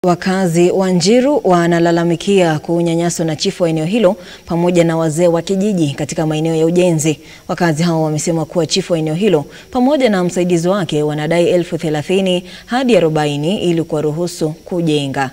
Wakazi wa Njiru wanalalamikia kunyanyaswa na chifu wa eneo hilo pamoja na wazee wa kijiji katika maeneo ya ujenzi. Wakazi hao wamesema kuwa chifu wa eneo hilo pamoja na msaidizi wake wanadai elfu thelathini hadi arobaini ili kuwaruhusu kujenga.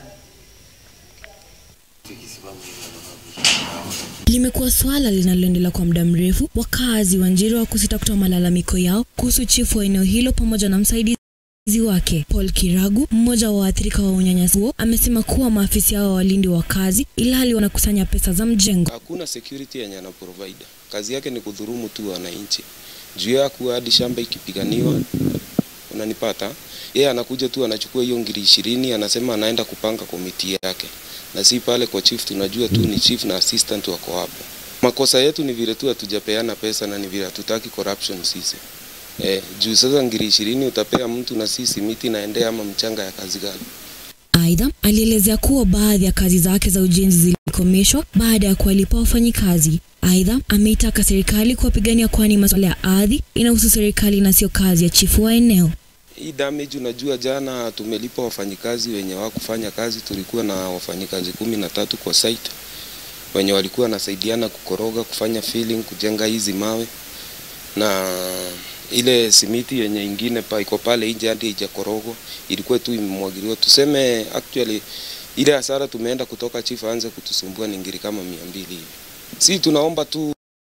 Limekuwa swala linaloendelea kwa muda mrefu, wakazi wa Njiru wa kusita kutoa malalamiko yao kuhusu chifu wa eneo hilo pamoja na msaidizi wake. Paul Kiragu, mmoja wa waathirika wa unyanyasaji huo, amesema kuwa maafisa hao walindi wakazi ilhali wanakusanya pesa za mjengo. Hakuna security yenye ana provide. Kazi yake ni kudhurumu tu wananchi. Juu ya kuwa hadi shamba ikipiganiwa, unanipata? Yeye anakuja tu anachukua hiyo ngiri ishirini, anasema anaenda kupanga komiti yake, na si pale kwa chief. Tunajua tu ni chief na assistant wako hapo. Makosa yetu ni vile tu hatujapeana pesa na ni vile hatutaki corruption sisi. Eh, juu sasa ngiri ishirini utapea mtu na sisi miti naendea ama mchanga ya kazi gani? Aidha, alielezea kuwa baadhi ya kazi zake za ujenzi zilikomeshwa baada ya kuwalipa wafanyikazi. Aidha, ameitaka serikali kuwapigania kwani masuala ya ardhi inahusu serikali na sio kazi ya chifu wa eneo. Hii damage unajua, jana tumelipa wafanyikazi wenye wakufanya kazi. Tulikuwa na wafanyikazi kumi na tatu kwa site wenye walikuwa wanasaidiana kukoroga, kufanya filling, kujenga hizi mawe na ile simiti yenye ingine pa iko pale nje hadi haijakorogwa ilikuwa tu imemwagiliwa. Tuseme actually ile hasara tumeenda kutoka chief aanze kutusumbua ni ngiri kama mia mbili hivi. Si tunaomba tu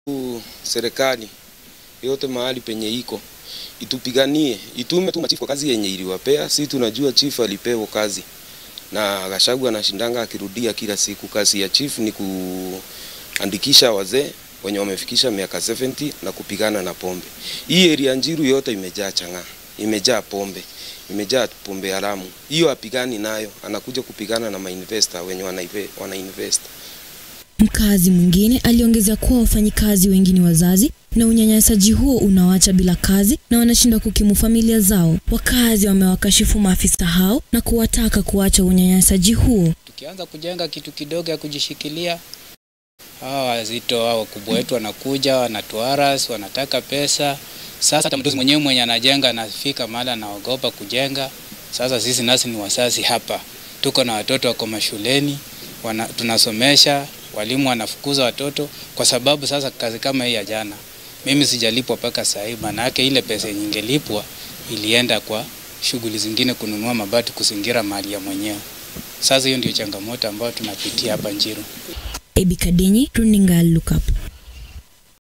serikali yote mahali penye iko itupiganie, itume tu machifu kwa kazi yenye iliwapea. Si tunajua chief alipewa kazi na Gachagua anashindanga akirudia kila siku. Kazi ya chief ni kuandikisha wazee wenye wamefikisha miaka 70 na kupigana na pombe. Hii area Njiru yote imejaa chang'aa, imejaa pombe, imejaa pombe haramu. Hiyo apigani nayo, anakuja kupigana na mainvestor wenye wanaive, wana invest. Mkazi mwingine aliongeza kuwa wafanyikazi wengi ni wazazi na unyanyasaji huo unawacha bila kazi na wanashindwa kukimu familia zao. Wakazi wamewakashifu maafisa hao na kuwataka kuacha unyanyasaji huo. Tukianza kujenga kitu kidogo ya kujishikilia hawa wazito hao wakubwa wetu wanakuja wanatuaras, wanataka pesa. Sasa hata mtu mwenyewe mwenye anajenga anafika mahali anaogopa kujenga. Sasa sisi nasi ni wazazi hapa, tuko na watoto wako mashuleni wana, tunasomesha, walimu wanafukuza watoto kwa sababu sasa kazi kama hii ya jana mimi sijalipwa mpaka saa hii, maana yake ile pesa yenye ingelipwa ilienda kwa shughuli zingine, kununua mabati, kuzingira mali ya mwenyewe. Sasa hiyo ndio changamoto ambayo tunapitia hapa Njiru. Ebi Kadenyi, runinga Look Up.